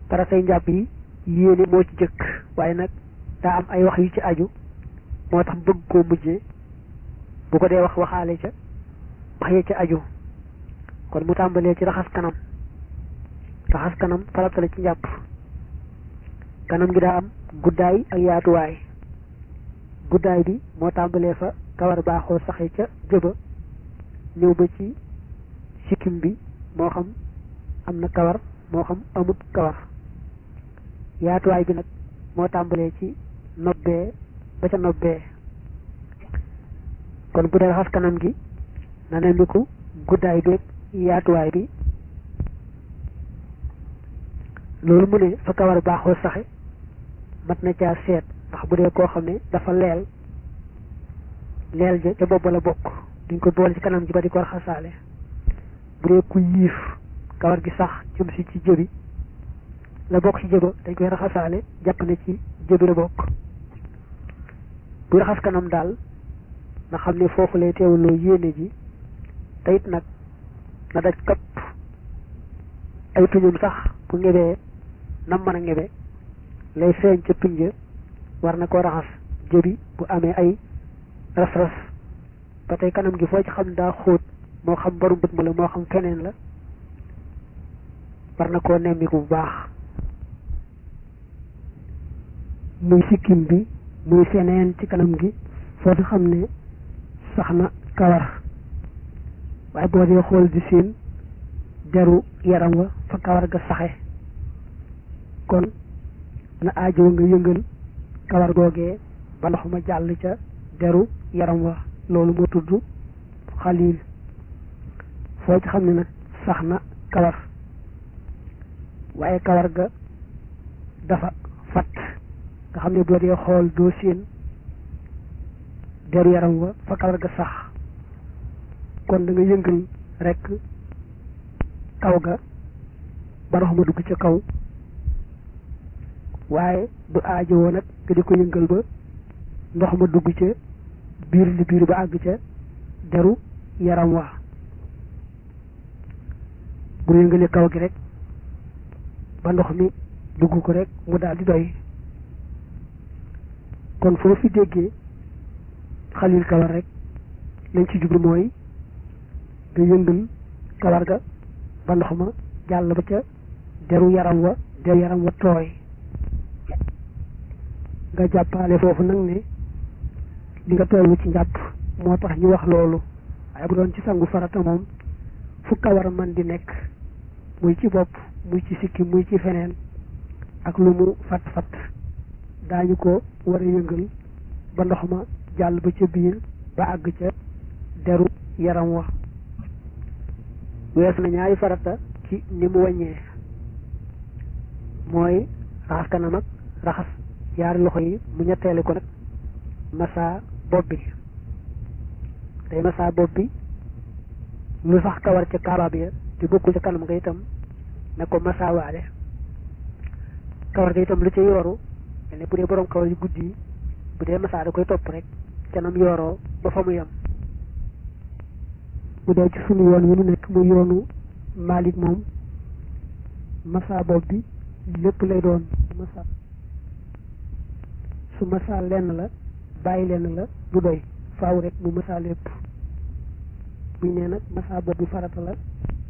faratay njàpp yi yéene moo ci jëkk waaye nag daa am ay wax yu ci aju moo tax bëgg koo mujjee bu ko dee wax waxaale ca wax yee ca aju kon mu tàmbalee ci raxas kanam raxas kanam farata la ci njàpp kanam gi daa am guddaay ak yaatuwaay guddaay bi moo tàmbalee fa kawar baaxoo saxe ca jëba ñëw ba ci sikkim bi moo xam am na kawar moo xam amut kawar yaatuwaay bi nag moo tàmbalee ci nobbee ba ca nobbee kon bu dee raxas kanam gi na ne ko guddaay beeg yaatuwaay bi loolu mu ne fa kawar baaxoo saxe mat na caa seet ndax bu dee koo xam ne dafa leel leel ja ca bopp la bokk duñ ko boole ci kanam gi ba di ko raxasaale bu dee ku yiif kawar gi sax jëm si ci jëbi la bokk ci jëba dañ koy raxasaale jàpp ne ci jëbi la bokk bu raxas kanam daal na xam ne foofu lay teewloo yéene ji te it nag na daj kapp ay tuñum sax bu ngebee nam mën a ngebe lay feeñ ca tuñja war na koo raxas jëbi bu amee ay ras-ras ba tey kanam gi foo ci xam daa xóot moo xam baru bët ma la moo xam feneen la war na koo nemmiku bu baax muy sikkim bi muy feneen ci kanam gi foo ci xam ne sax na kawar waaye boo dee xool di siin deru yaram wa fa kawar ga saxe kon na aajo nga yëngal kawar googee ba ndox ma jàll ca deru yaram wa loolu moo tudd xalil foo ci xam ne nag sax na kawar waaye kawar ga dafa fat nga xam ne boo dee xool doo siin deru yaram wa fa kawar ga sax kon da nga yëngal rekk kaw ga ba ndox ma dugg ca kaw waaye du aajowoo nag nga di ko yëngal ba ndox ma dugg ca biir li biir ba àgg ca deru yaram wa bu yëngalee kaw gi rek ba ndox mi dugg ko rek mu daal di doy kon foo fi déggee xalil kawar rek lañ ci jublu mooy nga yëngal kawar ga ba ndox ma jàll ba ca deru yaram wa deru yaram wa tooy nga jàppaale foofu nag ne li nga tollu ci njàpp moo tax ñu wax loolu waaye bu doon ci sangu farata moom fu kawar man di nekk muy ci bopp muy ci sikki muy ci feneen ak lu mu fat fat daañu ko war a yëngal ba ndox ma jàll ba ca biir ba àgg ca deru yaram wa wees na ñaari farata ci ni mu wàññee mooy raxas kanam ak raxas yaari loxo yi mu ñetteeli ko nag massa bopp bi day massa bopp bi lu sax kawar ca kaabaab ya te bokkul ca kanam nga itam ne ko massa waale kawar ga itam lu ca yooru ne bu dee borom kawar yu guddi yi bu dee massa da koy topp rek canam yooroo ba fa mu yem bu dee ci sunu yoon wi nu nekk muy yoonu Malik moom massa bopp bi lépp lay doon massa su massa lenn la bàyyi lenn la du doy faaw rek mu massa lépp buñ nee nag massa bopp bi farata la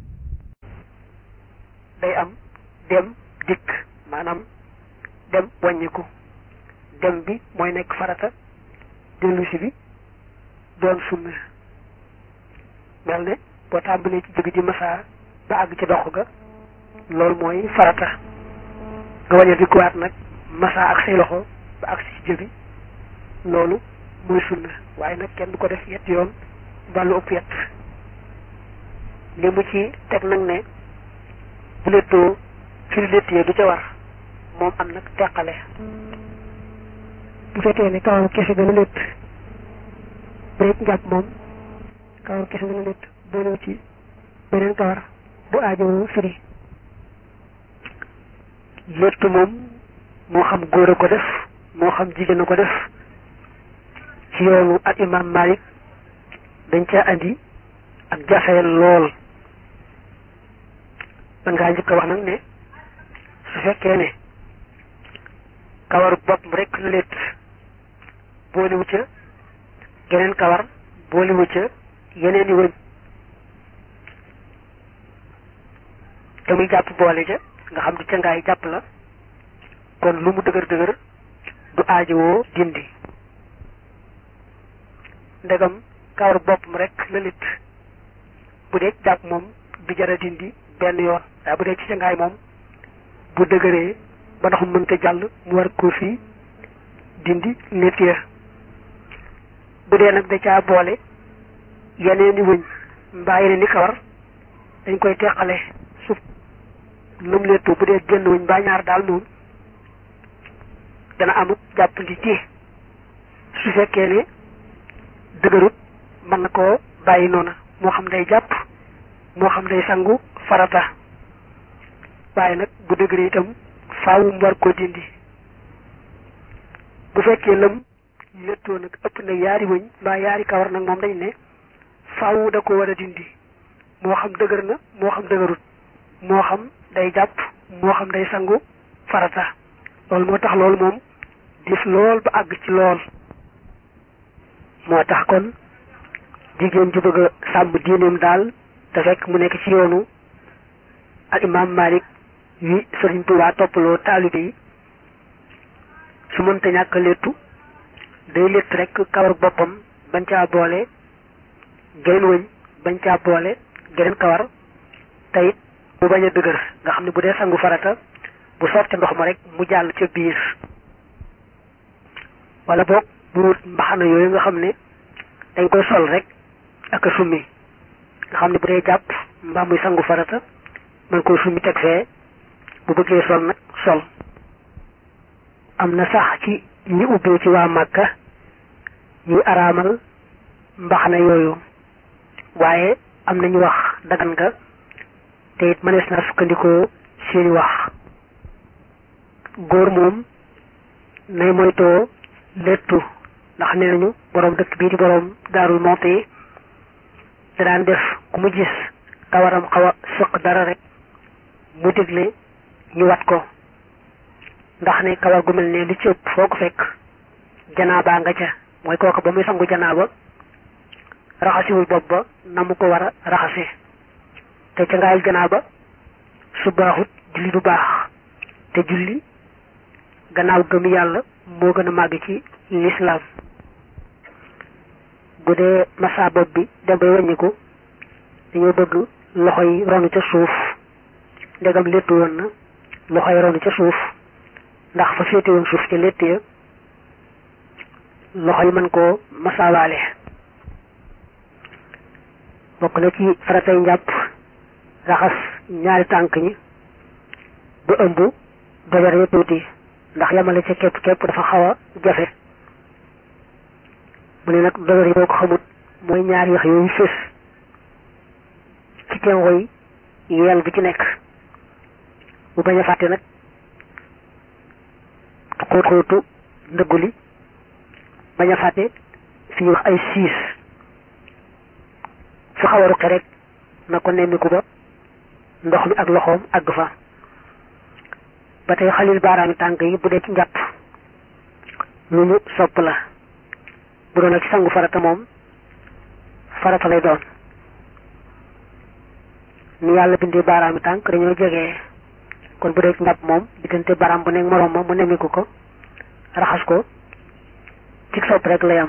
day am dem dikk maanaam dem wàññiku dem bi mooy nekk farata dellusi bi doon sunna mel ne boo tàmbalee ci jóge ji massa ba àgg ci dox ga loolu mooy farata nga wañe di kuwaat nag massa ak say loxo ba àgg ci jëbi loolu muy sunna waaye nag kenn du ko def yett yoon ba lu ëpp yett li mu ci teg nag ne bu lettoo fi lettee du ca war moom am nag teqale bu fekkee ne kawaru kese gën a létt breek njàpp moom kawaru kese gën a létt booloo ci beneen kawar bu aajowoo firi létt moom moo xam góor a ko def moo xam jigéen a ko def ci yoonu ak imam Malik dañ ca andi ak jafeel lool da ngaa njëkk a wax nag ne su fekkee ne kawaru bopp rek la létt booliwu ca geneen kawar booliwu ca yeneen i wëñ te muy jàpp boole ca nga xam di ca ngaay jàpp la kon lu mu dëgër dëgër du aajowoo dindi ndegam kawar boppam rek la lit bu dee jàpp moom du jara dindi benn yoon waaye bu dee ci ca ngaay moom bu dëgëree ba ndox mu mënta jàll mu war ko fii dindi létt ya bu dee nag da caa boole yeneen i wëñ mbaa yeneen i kawar dañ koy teqale suuf lum léttu bu dee génn wëñ mbaa ñaar daal moom dana amut jàppandi ci su fekkee ne dëgërut mën na koo bàyyi noona moo xam day jàpp moo xam day sangu farata waaye nag bu dëgëree itam faaw mu war koo dindi bu fekkee lëm léttoo nag ëpp na yaari wëñ mbaa yaari kawar nag moom dañ ne faaw da ko war a dindi moo xam dëgër na moo xam dëgërut moo xam day jàpp moo xam day sangu farata loolu moo tax loolu moom dis lool ba àgg ci lool moo tax kon jigéen ju bëgg a sàmm diineem daal te fekk mu nekk ci yoonu al imam Malik wi Sëriñ Tuubaa toppaloo taalibe yi su mënta ñàkk léttu day létt rek kawar boppam bañ caa boole geneen wëñ bañ caa boole geneen kawar teyit mu bañ a dëgër nga xam ne bu dee sangu farata bu sotti ndox ma rek mu jàll ca biir wala boog bu wut mbaxana yooyu nga xam ne dañ koy sol rek ak a summi nga xam ne bu dee jàpp mbaa muy sangu farata man koy summi teg fee bu bëggee sol nag sol am na sax ci ñi ubbee ci waa Màkka ñuy araamal mbaxana yooyu waaye am nañu wax dagan nga te it mënees naa sukkandikoo seeni wax góor moom nay moytoo léttu ndax nee nañu boroom dëkk bii di boroom daarul monte yi da daan def ku mu gis kawaram xaw a sëq dara rek mu digle ñu wat ko ndax ne kawar gu mel ne li ci ëpp foo ko fekk janaabaa nga ca mooy kooku ba muy sangu janaaba raxasiwul bopp ba na mu ko war a raxase te ca ngaayul janaaba su baaxut julli du baax te julli gannaaw gëm yàlla moo gën a màgg ci lislaam bu dee massa bopp bi dem bay wàññiku dañoo bëgg loxo yi ronu ca suuf ndegam léttu woon na loxo yi ronu ca suuf ndax fa féete woon suuf ca létt ya loxo yi mën koo masaawaale bokk na ci faratay njàpp raxas ñaari tànk ñi ba ëmb dojar ya tuuti ndax yamale ca képp képp dafa xaw a jafe mu ne nag dojar yi boo ko xamut mooy ñaari yax yooyu fés ci tengoy yeel bi ci nekk bu bañ a fàtte nag xóot xóotu ndëggu li bañ a fàtte fi ñuy wax ay siis fu xaw a ruqe rek na ko nemmiku ba ndox mi ak loxoom àgg fa ba tey xalil baaraami tànk yi bu dee ci njàpp lu ñu sopp la bu doon ak ci sangu farata moom farata lay doon ni yàlla bindee baaraami tànk dañoo jege kon bu dee ci njàpp moom diggante baaraam bu nekk moroom ma mu nemmiku ko raxas ko ci sopp rek lay am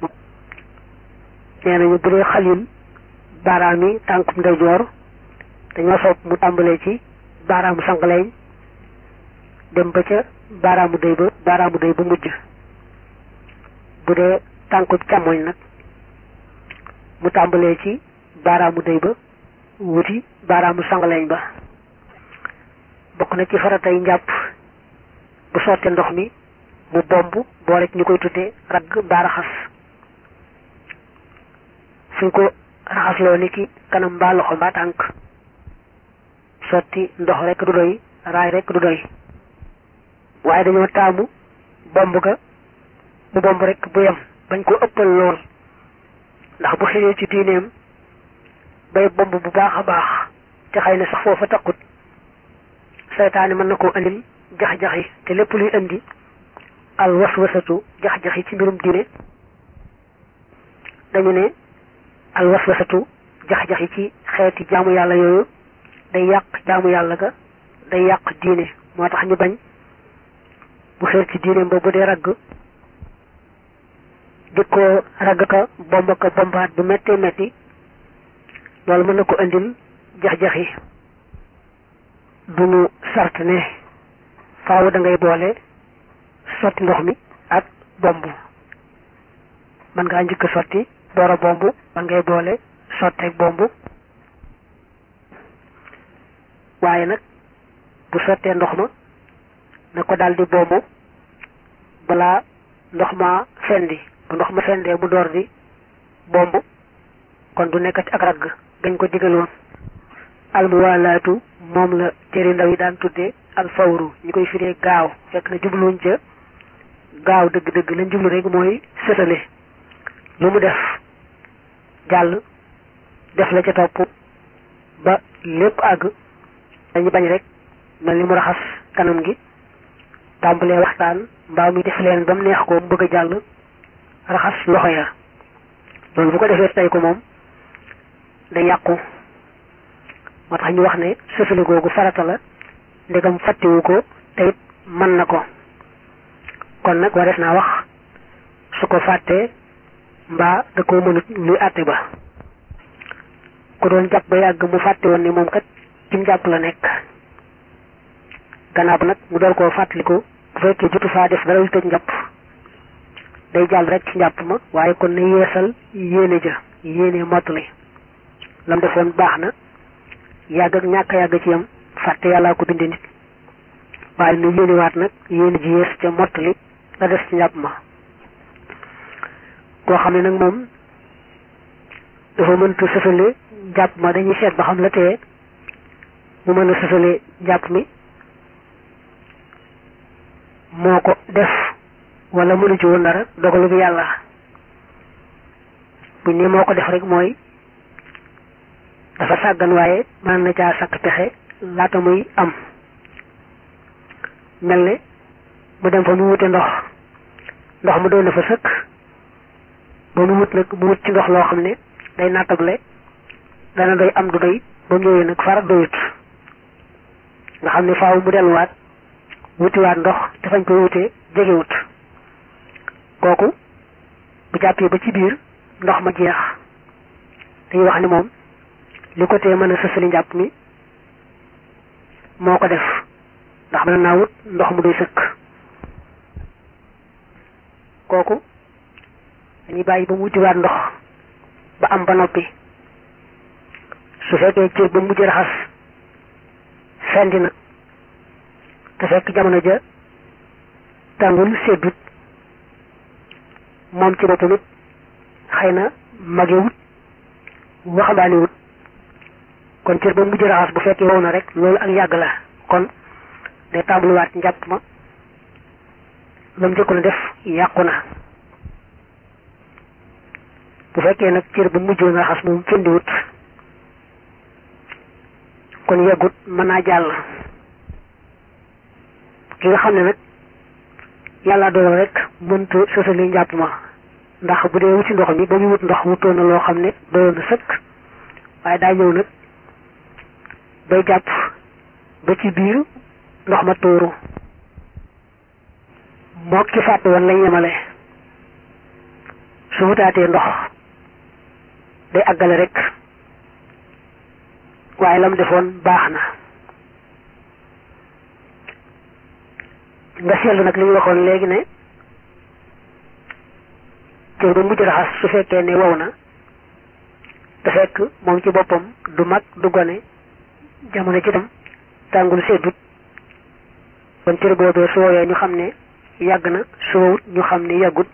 nee nañu bu dee xalil baaraami tànkum ndeyjoor dañoo sopp mu tàmbalee ci baaraamu sangaleeñ dem ba ca baaraamu day ba baaraamu day ba mujj bu dee tànku càmmoñ nag mu tàmbalee ci baaraamu day ba wuti baaraamu sangaleeñ ba bokk na ci faratay njàpp bu sottee ndox mi mu bomb boo rek ñu koy tuddee ragg mbaa raxas fuñ ko raxasloo ni ki kanam mbaa loxo mbaa tànk sotti ndox rek du doy raay rek du doy waaye dañoo taamu bomb ga mu bomb rek bu yem bañ ko ëppal lool ndax bu xëyee ci diineem bay bomb bu baax a baax te xëy na sax foofa takkut seytaane mën na koo andil jax-jaxi te lépp luy indi al waswasatu jax-jaxi ci mbirum diine dañu ne al waswasatu jax-jaxi ci xeeti jaamu yàlla yooyu day yàq jaamu yàlla ga day yàq diine moo tax ñu bañ bu xeer ci diine ba bu dee ragg di ko ragg ka bomb ka bombaat bu méttee métti loolu mën na ko indil jax-jaxi duñu sart ne faaw da ngay boole sotti ndox mi ak bomb man ngaa njëkk sotti door a bomb man ngay boole sotteeg bomb waaye nag bu sottee ndox ma na ko daldi bomb balaa ndox ma fendi bu ndox ma fendee mu door di bomb kon du nekkati ak ragg gañ ko digaloon almuwalaatu moom la téere ndaw yi daan tuddee alfawru ñu koy firee gaaw fekk na jubluwuñ ca gaaw dëgg-dëgg lañ jublu rek mooy sëtale lu mu def jàll def la ca topp ba lépp àgg dañu bañ rek mel ni mu raxas kanam gi tàmbalee waxtaan mbaa muy def leen ba mu neex ko mu bëgg a jàll raxas loxo ya loolu bu ko defee tey ko moom day yàqu moo tax ñu wax ne sësale googu farata la ndegam fàttewu ko te it mën na ko kon nag warees naa wax su ko fàttee mbaa da koo mënut luy àtte ba ku doon jàpp ba yàgg mu fàtte woon ne moom kat cim jàpp la nekk gannaaw ba nag mu door koo fàttaliku bu fekkee jotu faa def dara lu tëj njàpp day jàll rek ci njàpp ma waaye kon na yeesal yéene ja yéene mottali lam defoon baax na yàgg ak ñàkk yàgg ci yam fàtte yàllaa ko bindee nit waaye nu yéenewaat nag yéene ji yees ca mottali la des ci njàpp ma koo xam ne nag moom dafa mëntu sësale njàpp ma dañuy seet ba xam la tee mu mën a sësale njàpp mi moo ko def wala mënu ci woon dara dogalu bi yàlla buñ ne moo ko def rek mooy dafa sàggan waaye mën na caa sàkk pexe laata muy am mel ne mu dem fa mu wute ndox ndox mu doon na fa sëkk ba mu wut nag mu wut ci ndox loo xam ne day nattable dana doy am du doy ba mu ñëwee nag fara doyut nga xam ne faaw mu delluwaat wutiwaat ndox te fañ koy wutee jegewut kooku bu jàppee ba ci biir ndox ma jeex dañuy wax ni moom li ko tee mën a sësali njàpp mi moo ko def ndax mën naa wut ndox mu doy sëkk kooku dañuy bàyyi ba mu wutiwaat ndox ba am ba noppi su fekkee cër ba mujj raxas fendi na te fekk jamono ja tàngul seddut moom ci boppam it xëy na magewut waxambaanewut kon cër ba mujj raxas bu fekkee wow na rek loolu ak yàgg la kon day tàmbaliwaat njàpp ma la mu njëkkoon a def yàqu na bu fekkee nag cër ba mujjoon raxas moom fendiwut kon yeggut mën naa jàll ki nga xam ne nag yàlla dogal rek mënta sësali njàpp ma ndax bu dee wuti ndox mi ba muy wut ndox wutoon na loo xam ne doyoon na sëkk waaye daa ñëw nag bay jàpp ba ci biir ndox ma tuuru moo ki fàtte woon lañ yemale su wutaatee ndox day àggale rek waaye lam defoon baax na nga seetlu nag li ñu waxoon léegi ne cër ba mujj raxas su fekkee ne wow na te fekk moom ci boppam du mag du gone jamono ci tam tàngul seddut kon cër boobee su woowee ñu xam ne yàgg na su wowut ñu xam ne yàggut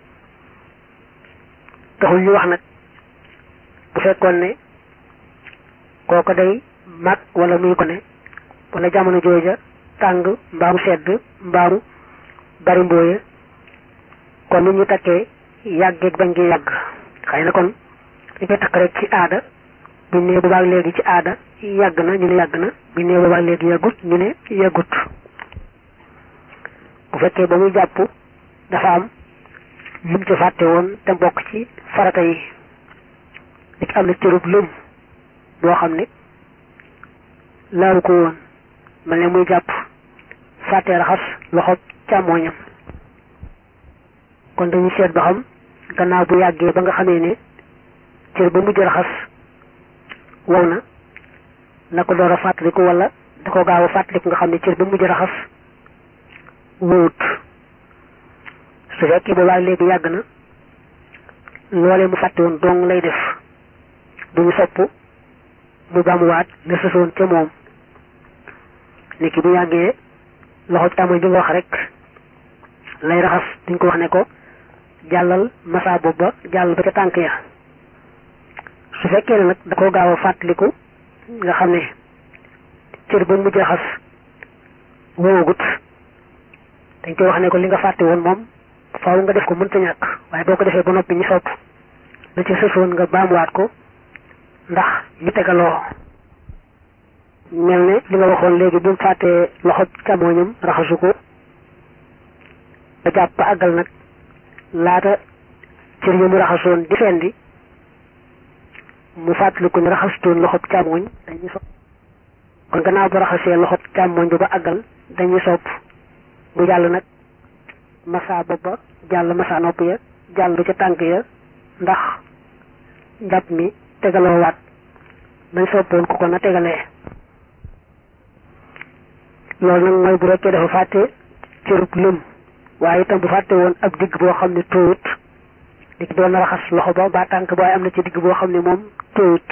taxul ñu wax nag bu fekkoon ne kooko day mag wala muy gone wala jamono jooja tàng mbaamu sedd mbaamu bari mbooye kon nu ñu takkee yàggeeg bañ gi yàgg xëy na kon dañ koy takk rek ci aada buñ nee boobaag léegi ci aada yàgg na ñu ne yàgg na buñ nee boobaag léegi yàggut ñu ne yàggut bu fekkee ba muy jàpp dafa am lum ci fàtte woon te bokk ci farata yi nit am na cërub lëm boo xam ne laaru ko woon mel ne muy jàpp fàtte raxas loxo càmmooñam kon dañuy seet ba xam gannaaw bu yàggee ba nga xamee ne cër ba mujj raxas wow na na ko door a fàttaliku wala da ko gaaw a fàttaliku nga xam ne cër ba mujj raxas wowut su fekkee boobaa léegi yàgg na loolee mu fàtte woon dong lay def duñu sopp mu baamuwaat la sësoon ca moom nit ki bu yàggee loxo càmmoñ bi nga wax rek lay raxas duñ ko wax ne ko jàllal masa bopp ba jàll ba ca tànk ya su fekkee ne nag da ko gaaw a fàttaliku nga xam ne cër ba mujj raxas woowagut dañ koy wax ne ko li nga fàtte woon moom faaw nga def ko mënta ñàkk waaye boo ko defee ba noppi ñu sopp la ci sësoon nga baamuwaat ko ndax ñu tegaloo mel ne li nga waxoon léegi bi mu fàttee loxo càmmooñam raxasu ko ba jàpp ba àggal nag laata cër yi mu raxasoon di fendi mu fàttaliku ne raxasutoon loxo càmmooñ dañuy sopp kon gannaaw bu raxasee loxo càmmooñ bi ba àggal dañuy sopp mu jàll nag masa bopp ba jàll masa nopp ya jàll ca tànk ya ndax njàpp mi tegaloo waat dañ soppoon ko ko na tegalee loolu nag mooy bu rekkee dafa fàtte cërub lëm waaye itam bu fàtte woon ab digg boo xam ne tóowut di ki doon raxas loxo ba ba tànk ba waaye am na ci digg boo xam ne moom tóowut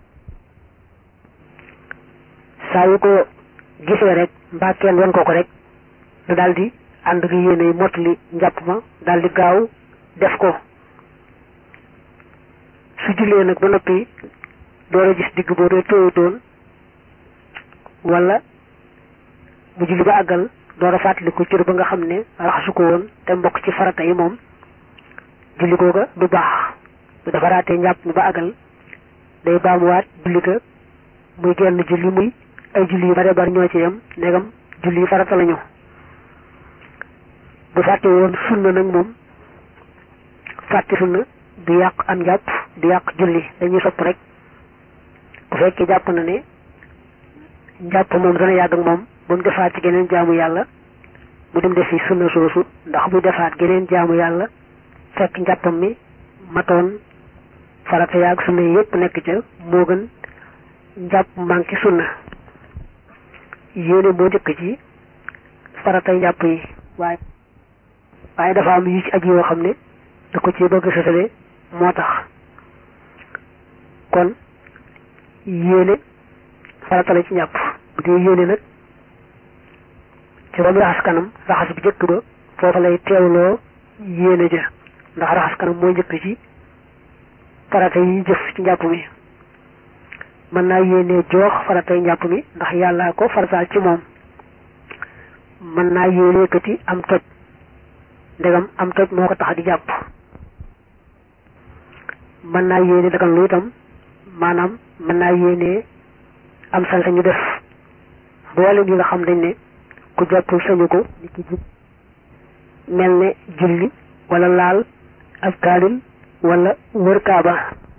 saa yu ko gisee rek mbaa kenn wan ko ko rek da daal di ànd gi yéene yi mottali njàpp ma daal di gaaw def ko su jullee nag ba noppi door a gis digg boo dee tóowutoon wala mu julli ba àggal door a fàttaliku cër ba nga xam ne raxasu ko woon te mbokk ci farata yi moom julli googa du baax bu dafa raatee njàpp mi ba àggal day baamuwaat julli ga muy genn julli muy ay julli yu bare bari ñoo ci yem ndegam julli yi farata lañu bu fàtte woon sunna nag moom fàtte sunna du yàq am njàpp du yàq julli dañuy sopp rek bu fekkee jàpp na ne njàpp moom dana yàgg ak moom ba mu defaat ci geneen jaamu yàlla mu dem defi sunna soosu ndax bu defaat geneen jaamu yàlla fekk njàppam mi matoon farata yaag sunna yi yépp nekk ca moo gën njàpp manqué sunna yéene moo njëkk ci faratay njàpp yi waaye waaye dafa am yu ci aj yoo xam ne da ko ci bëgg sësale moo tax kon yéene farata la ci njàpp bu dee yéene nag ci ba mu raxas kanam raxas bi jëkk ba foofa lay teewloo yéene ja ndax raxas kanam mooy njëkk ci farata yi jëf ci njàpp mi mën naa yéene joox faratay njàpp mi ndax yàllaa ko farataal ci moom mën naa yéene kati am toj ndegam am toj moo ko tax di jàpp mën naa yéene dagan lu itam maanaam mën naa yéene am sañ sañu def boolem yi nga xam dañ ne ku jàppul sañu ko ni ki jub mel ne julli wala laal ab kaalil wala wër kaaba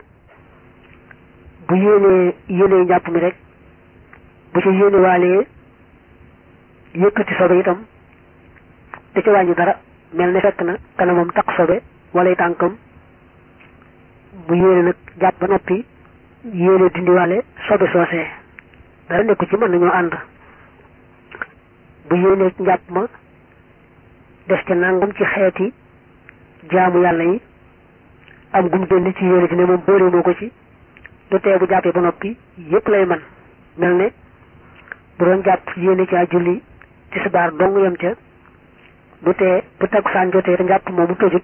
bu yéenee yéenee njàpp mi rek bu ci yéene waalee yëkkati sobe itam te ci wàññi dara mel ne fekk na kanamam taq sobe wala tànkam bu yéene nag jàpp ba noppi yéene dindiwaale sobe soosee dara nekku ci mën nañoo ànd bu yéene njàpp ma def ca nangam ci xeeti jaamu yàlla yi am gum benn ci yéene ji ne moom boole moo ko ci du tee bu jàppee ba noppi yépp lay man mel ne bu doon jàpp yéene caa julli tisbaar dong yem ca du tee bu takkusaan jotee te njàpp moomu tojut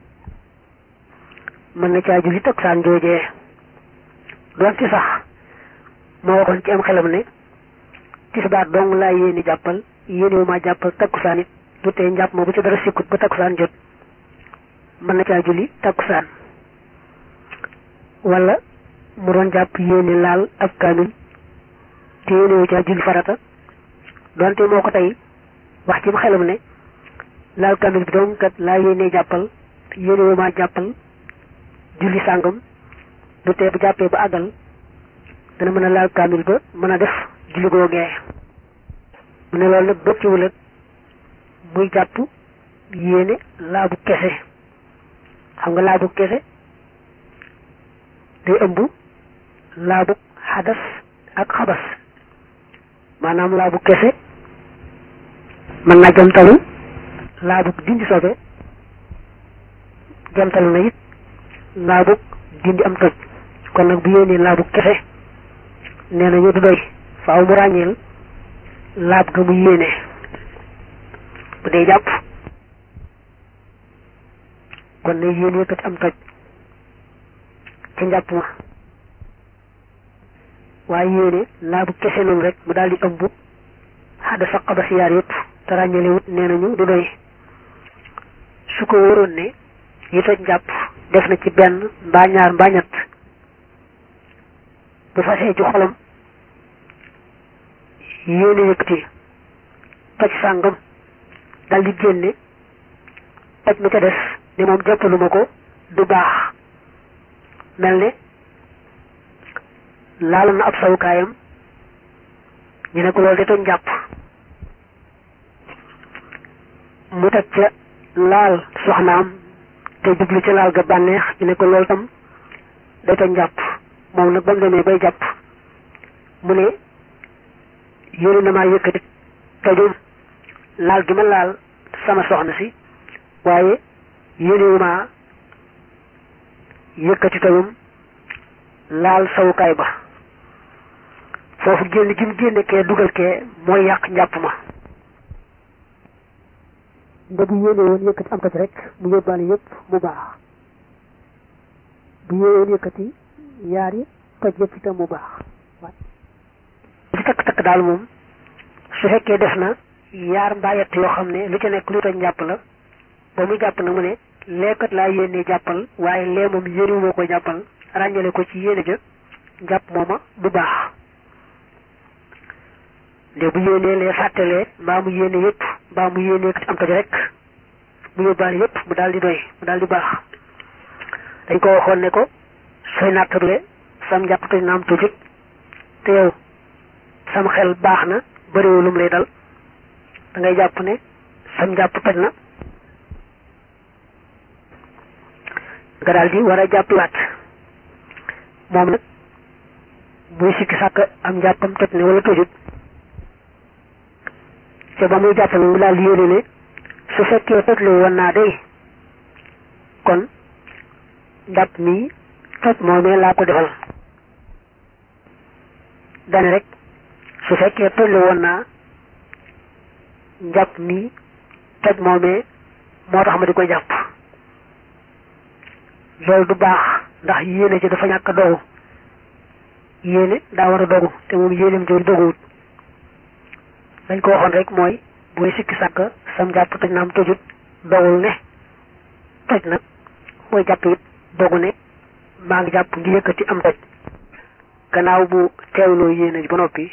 mën na caa julli takkusaan joojee doon ci sax moo waxoon ci am xelam ne tisbaar dong laa yéene jàppal yéene wu maa jàppal takkusaan it du tee njàpp ma bu ci dara sikkut ba takkusaan jot mën na caa julli takkusaan wala mu doon jàpp yéene laal ab kaamil te yéenewu ca julli farata donte moo ko tey wax ci mu xelam ne laal kaamil bi doom kat laa yéene jàppal yéenewu maa jàppal julli sàngam du tee bu jàppee ba àggal dana mën a laal kaamil ba mën a def julli googee mu ne loolu nag bëcciwul ak muy jàpp yéene laabu kese xam nga laabu kese day ëmb laabu xadas ak xabas maanaam laabu kese mën naa jamtalu laabu dindi sobe jamtalu na it laabu dindi am toj kon nag bu yéenee laabu kese nee na ñu du doy faaw mu ràññeel laab ga mu yéene bu dee jàpp kon ne yéene kat am toj ci njàpp ma waaye yéene laabu kese noonu rek mu daal di ëmb xadda sa xabas yaar yëpp te ràññalewut nee nañu du doy su ko wóoroon ne yi toj njàpp def na ci benn mbaa ñaar mbaa ñett bu fasee ci xolam yéene yëkkati toj sàngam dal di génne toj ma ca des ne moom jàppaluma ko du baax mel ne laal na ab sawukaayam ñu ne ko loolu de toj njàpp mu teg ca laal soxnaam te jublu ca laal ga bànneex ñu ne ko loolu tam day toj njàpp moom nag ba mu demee bay jàpp mu ne yéene na maa yëkkati tojum laal gi ma laal sama soxna si waaye yéenewu maa yëkkati tojum laal sawukaay ba foofu génn gi mu génne kee dugal kee mooy yàq njàpp ma nda bu yéene woon yëkkati am toj rek mu yóbbaale yëpp mu baax bu yéene woon yëkkati yaari toj yëpp itam mu baax ci takk-takk daal moom su fekkee def na yaar mbaa yett yoo xam ne lu ca nekk lu toj njàpp la ba muy jàpp na mu ne leekat laa yéene jàppal waaye lee moom yéene moo koy jàppal ràññale ko ci yéene ja njàpp mooma du baax nde bu yéenee lee fàttalee mbaa mu yéene yëpp mbaa mu yéene kat am toj rek mu yóbbaale yëpp mu daal di doy mu daal di baax dañ ko waxoon ne ko sooy nattable sam njàpp toj na am tojut te yow sam xel baax na bëriwu lum lay dal da ngay jàpp ne sam njàpp toj na nga daal di war a jàppiwaat moom nag muy sikki sàkk am njàppam toj ne wala tojut ca ba muy jàpp ne mu daal di yéene ne su fekkee tojlu woon naa day kon njàpp mi toj moomee laa ko defal dane rek su fekkee tojlu woon naa njàpp mi toj moomee moo tax ma di ko jàpp loolu du baax ndax yéene ci dafa ñàkk dogu yéene daa war a dogu te moom yéeneem jooju doguwut dañ ko waxoon rek mooy booy sikki sàkk sam jàpp toj na am tojut dogul ne toj na mooy jàpp it dogu ne maa ngi jàpp ngi yëkkati am toj gannaaw bu teewloo yéene ji ba noppi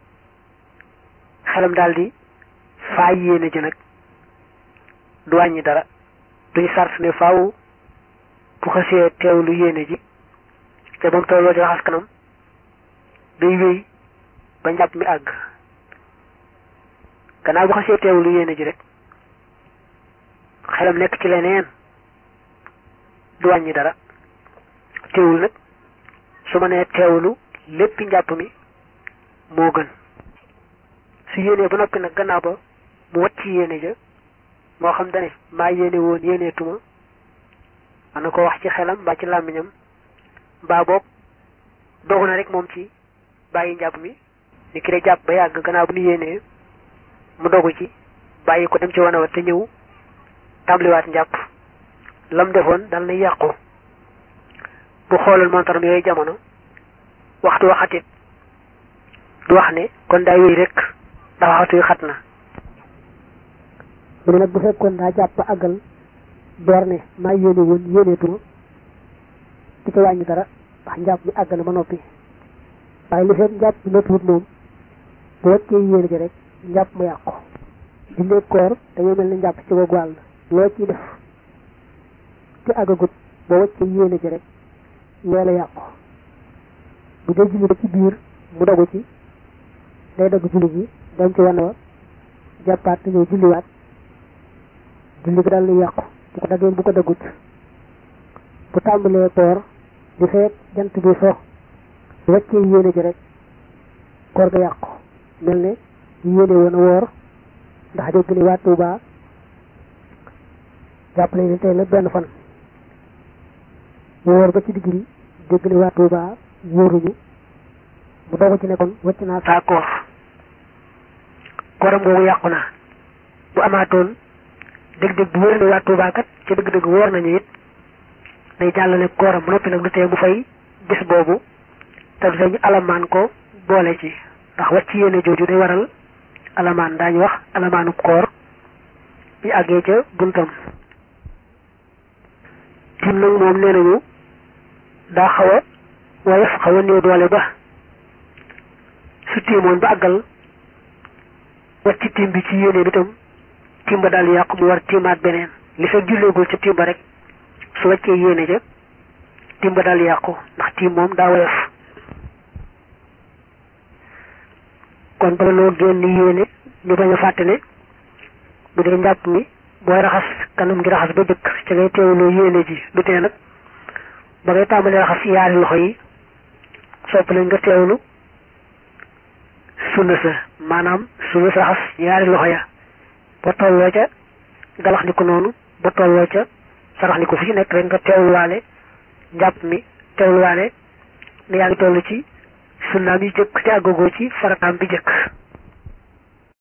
xelam daal di faay yéene ji nag du wàññi dara duñ sart ne faaw bu xasee teewlu yéene ji te ba mu tolloo di raxas kanam day wéy ba njàpp mi àgg gannaaw bu xasee teewlu yéene ji rek xelam nekk ci leneen du wàññi dara teewul nag su ma nee teewlu lépp njàpp mi moo gën su yéenee ba noppi nag gannaaw ba mu wat ci yéene ja moo xam dane maa yéene woon yéenee tuma man na ko wax ci xelam mbaa ci làmmiñam mbaa boog dogu na rek moom ci bàyyi njàpp mi ni ki de jàpp ba yàgg gannaaw bu nu yéenee mu dogu ci bàyyi ko dem ci wana wa te ñëw tàmbaliwaat njàpp lam defoon dal na yàqu bu xoolal montaram yooyu jamono waxtu waxatit du wax ne kon daa wéy rek ndax waxtu yi xat na mu ne nag bu fekkoon daa jàpp àggal door ne maa yéene woon yéeneetuma di ko wàññi dara ndax njàpp mi àgg na ba noppi waaye li fekk njàpp mi noppiwut moom bu wàccee yéene ji rek njàpp ma yàqu jullee koor dañoo mel ni njàpp ci googu wàll loo ciy def ci àggagut boo wàccee yéene ji rek loola yàqu bu dee julli ba ci biir mu dogu ci day dagg julli gi dem ci wan wa jàppaat te ñëw julliwaat julli gi daal di yàqu bu ko daggee bu ko daggut bu tàmbalee koor di fekk jant bi so bu wàccee yéene ji rek koor ga yàqu mel ne yéene woon a woor ndax dégg ni waa Tuuba jàppale ne tey la benn fan mu woor ba ci digg bi dégg ni waa Tuuba wóoruñu mu dogu ci ne kon wàcc naa saa koor kooram googu yàqu na bu amaatoon dëgg-dëgg bu wóor ne waa Tuuba kat ci dëgg-dëgg wóor nañu it day jàllale kooram bu noppi nag du tee mu fay bis boobu te du ñu alamaan ko boole ci ndax wàcc yéene jooju day waral alamaan daañu wax alamaanu koor bi àggee ca buntam tim nag moom nee nañu daa xaw a woyof xaw a néew doole ba su tiimoon ba àggal wàcc tim bi ci yéene bi tam tim ba daal yàqu mu war tiimaat beneen li fekk julleegul ca tim ba rek su wàccee yéene ja tim ba daal yàqu ndax tim moom daa woyof kon bala noo génn yéene ñu bañ a fàtte ne bu dee njàpp mi booy raxas kanam gi raxas ba jëkk ca ngay teewloo yéene ji du tee nag ba ngay tàmbalee raxas yaari loxo yi sopp nañ nga teewlu sunna sa maanaam sunna sa raxas yaari loxo ya ba tolloo ca galax ni ko noonu ba tolloo ca sarax ni ko fu ci nekk rek nga teewluwaale njàpp mi teewluwaale ne yaa ngi toll ci sunnaam yi jëkk te àggagoo ci farataam bi jëkk